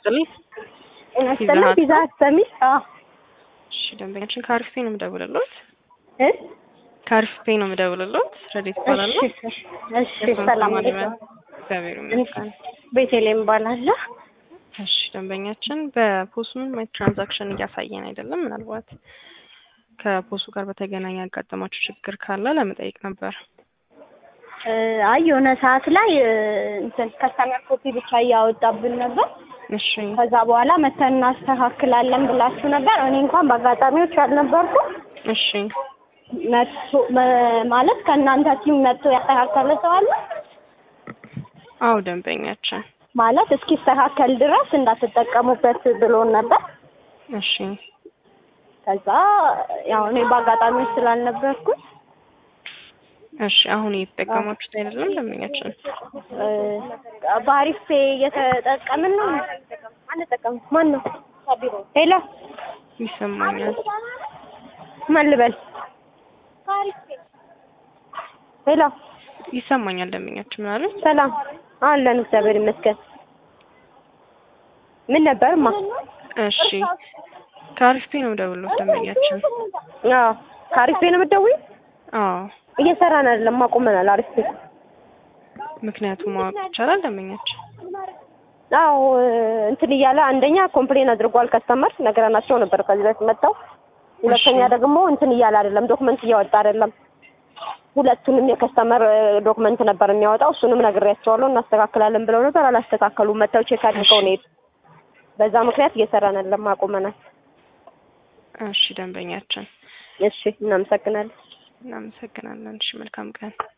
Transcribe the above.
ይስጥልኝ። ጤና ይስጥልኝ። ፒዛ አሰሚ? አዎ። እሺ ደንበኛችን ከአሪፍ ፔ ነው የምደውልልዎት። እ ከአሪፍ ፔ ነው የምደውልልዎት። ረዴት እባላለሁ። እሺ እሺ፣ ሰላም አለይኩም። እግዚአብሔር ይመስገን። ቤቴሌም እባላለሁ። እሺ ደንበኛችን በፖሱ ምንም አይነት ትራንዛክሽን እያሳየን አይደለም። ምናልባት ከፖሱ ጋር በተገናኘ ያጋጠማችሁ ችግር ካለ ለመጠየቅ ነበር። እ አይ የሆነ ሰዓት ላይ እ እንትን ከስተመር ኮፒ ብቻ እያወጣብን ነበር። እሺ ከዛ በኋላ መተን እናስተካክላለን ብላችሁ ነበር። እኔ እንኳን በአጋጣሚዎች አልነበርኩም። እሺ መጥቶ መ- ማለት ከእናንተ ቲም መጥቶ ያስተካከለ ሰው አለ አው ደንበኛችን ማለት እስኪስተካከል ድረስ እንዳትጠቀሙበት ብሎን ነበር። እሺ ከዛ ያው እኔ በአጋጣሚዎች ስላልነበርኩኝ እሺ አሁን እየተጠቀማችሁት አይደለም ደንበኛችን? እ በአሪፍ ፔ እየተጠቀምን ነው። አንጠቀምም። ማን ነው? ሄሎ ይሰማኛል። ማን ልበል? ሄሎ ይሰማኛል ደንበኛችን ምን አለች? ሰላም አለን፣ እግዚአብሔር ይመስገን። ምን ነበርማ? እሺ ከአሪፍ ፔ ነው የምደውልልዎት ደንበኛችን። አዎ ከአሪፍ ፔ ነው የምትደውይው? አዎ እየሰራን አይደለም፣ አቁመናል። አሪፍ ፔ ምክንያቱም ማወቅ ይቻላል ደንበኛችን? አዎ እንትን እያለ አንደኛ ኮምፕሌን አድርጓል ከስተመር ነግረናቸው ነበር ከዚህ በፊት መጥተው። ሁለተኛ ደግሞ እንትን እያለ አይደለም ዶክመንት እያወጣ አይደለም። ሁለቱንም የከስተመር ዶክመንት ነበር የሚያወጣው። እሱንም ነግሬያቸዋለሁ እናስተካክላለን ብለው ነበር። አላስተካከሉም። መጥተው ቼክ አድርገው ነው የሄዱት። በዛ ምክንያት እየሰራን አይደለም፣ አቁመናል። እሺ ደንበኛችን እሺ እናመሰግናለን። እናመሰግናለን። እሺ መልካም ቀን።